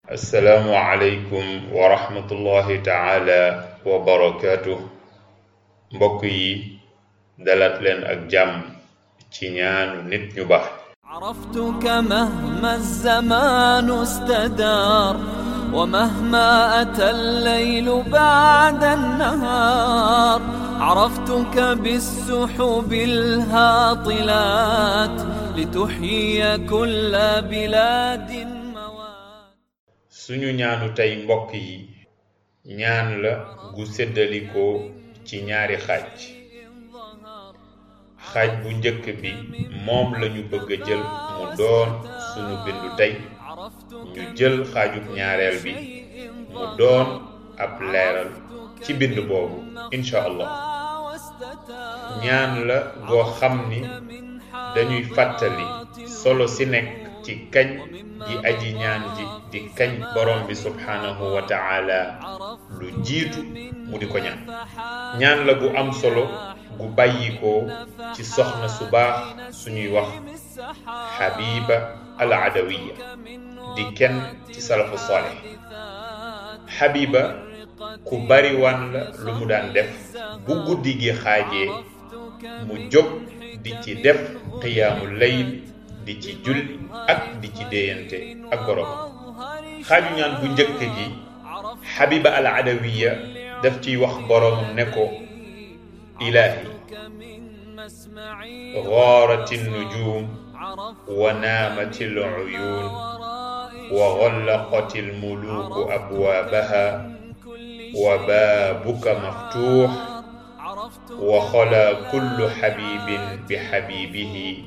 assalaamu aleykum wa rahmatullahi taala wa barakaatu mbokk yi dalaat leen ak jàmm ci ñaanu nit ñu baax عرفتك مهما الزمان استدار ومهما أتى الليل بعد النهار عرفتك بالسحب الهاطلات لتحيي كل بلاد موات suñu ñaanu tey mbokk yi ñaan la gu séddalikoo ci ñaari xaaj xaaj bu njëkk bi moom lañu bëgg a jël mu doon sunu bindu tey ñu jël xaajub ñaareel bi mu doon ab leeral ci bind boobu incha allah ñaan la goo xam ni dañuy fàttali solo si nekk ci kañ ji aji ñaan ji di kañ borom bi subhaanahu wa ta'ala lu jiitu mu di ko ñaan ñaan la gu am solo gu bàyyikoo ci soxna su baax suñuy wax Habiba al Adawiya di kenn ci salafu salih Habiba ku bari wan la lu mu daan def bu guddi gi xaajee mu jóg di ci def qiyaamul layl di ci julli ak di ci déeyante ak borom xaaju ñaan bu njëkk gi Habiba al Adawiya daf ciy wax boromam ne ko ilaahi غارت النجوم ونامت العيون وغلقت الملوك أبوابها وبابك مفتوح وخلا كل حبيب بحبيبه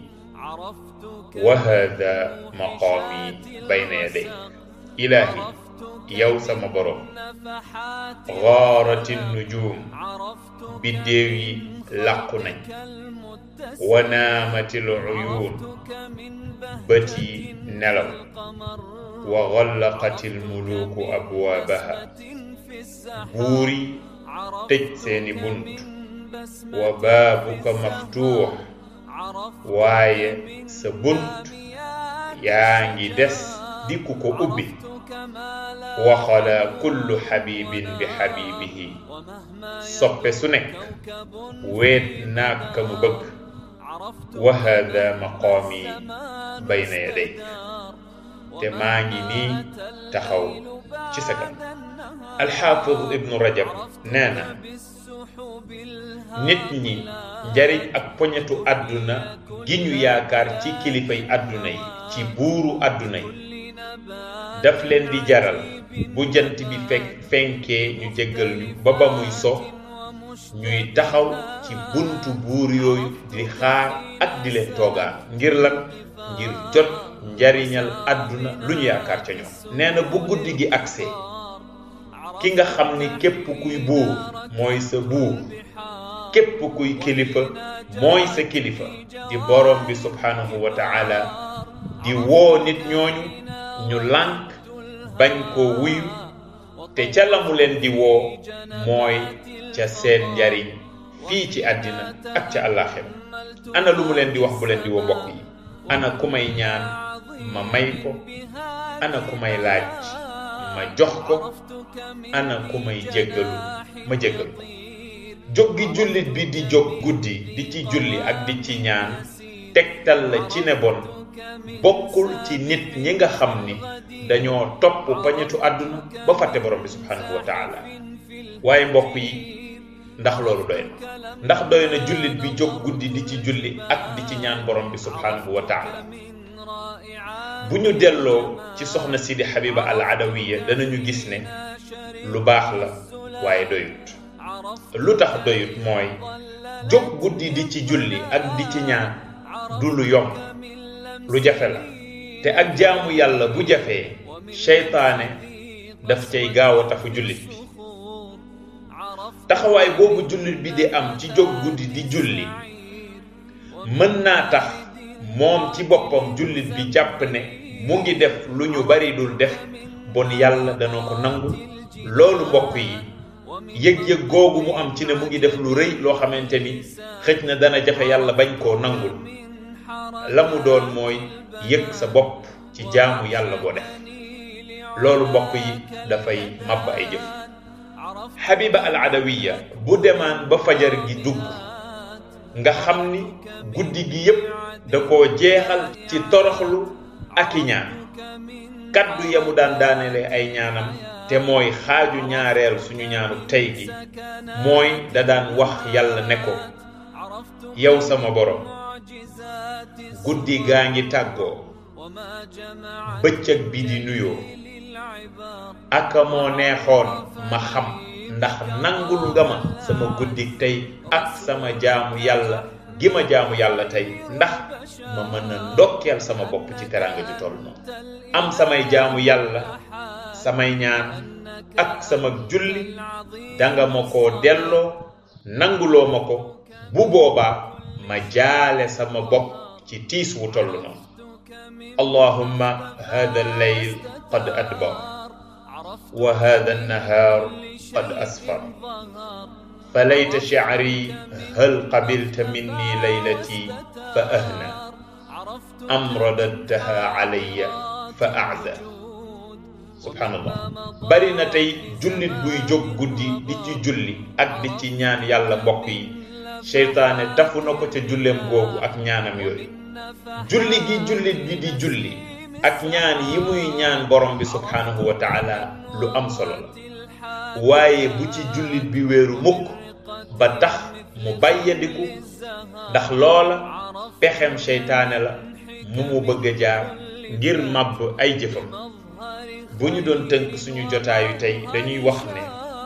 وهذا مقامي بين يديك إلهي yow sama borom gaarat nujum biddéew yi làqu nañ wanaamatil uyuun bët yi nelaw wa gallaqatil muluuku abwaabaha buur yi tëj seeni bunt wa baabuka maftuux waaye sa bunt yaa ngi des di ku ko ubbi waxala kullu xabibin bi xabibihi soppe su nekk weet naag ka mu bëgg wa hada maqaami bayna yaday te maa ngi nii taxaw ci sa kan alxaafid ibnu rajab nee na nit ñi njariñ ak poñetu àdduna gi ñu yaakaar ci kilifay àdduna yi ci buuru àdduna yi daf leen di jaral bu jant bi fekk fenkee ñu jéggal ñu ba ba muy so ñuy taxaw ci buntu buur yooyu di xaar ak di leen toogaan ngir lan ngir jot njariñal àdduna lu ñu yaakaar ca ñoom nee na bu guddi gi agsee ki nga xam ni képp kuy buur mooy sa buur képp kuy kilifa mooy sa kilifa di borom bi subhanahu wa ta'ala di woo nit ñooñu ñu lànk bañ koo wuyu te ca la mu leen di woo mooy ca seen njariñ fii ci àddina ak ca àllaaxira ana lu mu leen di wax bu leen di woo mbokk yi ana ku may ñaan ma may ko ana ku may laaj ma jox ko ana ku may jéggalu ma jéggal ko jóg gi jullit bi di jóg guddi di ci julli ak di ci ñaan tegtal la ci ne bon bokkul ci nit ñi nga xam ni dañoo topp pañetu àdduna ba fàtte borom bi subhanahu wa taala waaye mbokk yi ndax loolu doy na ndax doy na jullit bi jóg guddi di ci julli ak di ci ñaan borom bi subhanahu wa taala bu ñu delloo ci soxna Sidi Habiba al Adawiya danañu gis ne lu baax la waaye doyut lu tax doyut mooy jóg guddi di ci julli ak di ci ñaan du lu yomb lu jafe la te ak jaamu yàlla bu jafee seytaane daf cay gaaw a tafu jullit bi taxawaay boobu jullit bi di am ci jóg guddi di julli mën naa tax moom ci boppam jullit bi jàpp ne mu ngi def lu ñu bari dul def bon yàlla dana ko nangu loolu mbokk yi yëg-yëg googu mu am ci ne mu ngi def lu rëy loo xamante ni xëj na dana jafe yàlla bañ koo nangul la mu doon mooy yëg sa bopp ci jaamu yàlla boo def loolu mbokk yi dafay màbb ay jëf Habiba al Adawiya bu demaan ba fajar gi dugg nga xam ni guddi gi yépp da koo jeexal ci toroxlu ak i ñaan kaddu ya mu daan daanele ay ñaanam te mooy xaaju ñaareel suñu ñaanu tey gi mooy da daan wax yàlla ne ko yow sama borom guddi gaa ngi tàggoo bëccëg bi di nuyoo aka moo neexoon ma xam ndax nangul nga ma sama guddi tey ak sama jaamu yàlla gi ma jaamu yàlla tey ndax ma mën a ndokkeel sama bopp ci teraanga ju toll noonu am samay jaamu yàlla samay ñaan ak sama julli danga ma ko delloo nanguloo ma ko bu boobaa ma jaale sama bopp ci tiis wu toll noonu allahumma hada alleyl qad adbar wa hada annahaar qad asfar فليت شعري هل قبلت مني ليلتي فأهنى أم رددتها علي فأعزى سبحان الله bari na tey jullit buy jóg guddi di ci julli ak di ci ñaan yàlla mbokk yi seytaane tafu na ko ca julleem googu ak ñaanam yooyu julli gi jullit bi di julli ak ñaan yi muy ñaan borom bi subhaanahu wa taala lu am solo la waaye bu ci jullit bi wéeru mukk ba tax mu bàyyandiku ndax loola pexem seytaane la mu mu bëgg a jaar ngir màbb ay jëfam bu ñu doon tënk suñu jotaayu tey dañuy wax ne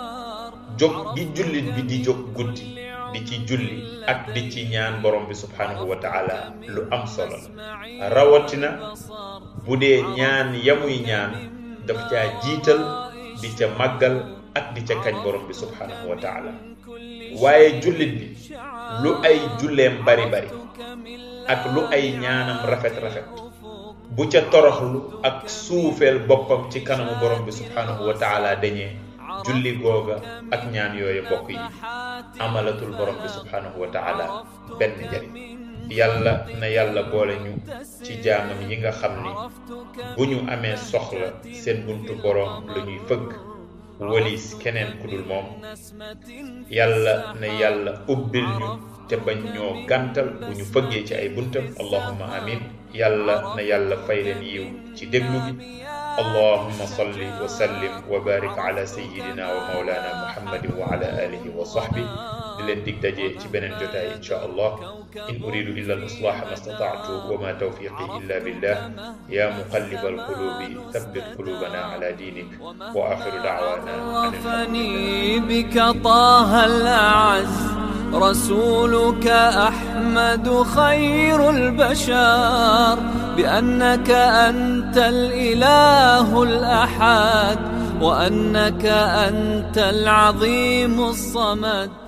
jóg gi jullit bi di jóg guddi di ci julli ak di ci ñaan borom bi subhaanahu wa taala lu am solo la rawatina bu dee ñaan yamuy ñaan daf caa jiital di ca màggal ak di ca kañ borom bi subhaanahu wa taala waaye jullit bi lu ay julleem bari bari ak lu ay ñaanam rafet rafet bu ca toroxlu ak suufeel boppam ci kanamu borom bi subhaanahu wa taala dañee julli googa ak ñaan yooyu mbokk yi amalatul borom bi subhaanahu wa taala benn njariñ yàlla na yàlla boole ñu ci jaamam yi nga xam ni bu ñu amee soxla seen buntu borom la ñuy fëgg walis keneen ku dul moom yàlla na yàlla ubbil ñu te bañ ñoo gàntal bu ñu fëggee ci ay buntam allahumma amin yàlla na yàlla fay leen yiw ci déglu gi allahumma salli wa sallim wa barik ala sayyidina wa maulana muhammadin wa ala alihi wa sahbi di leen dig daje ci beneen jotaay insha allah in uridu illa al islaha ma stata'tu wa ma tawfiqi illa billah ya muqallib al qulubi thabbit qulubana ala dinik wa akhiru da'wana عرفني بك طه الأعز رسولك أحمد خير البشر بأنك أنت الإله الأحد وأنك أنت العظيم الصمد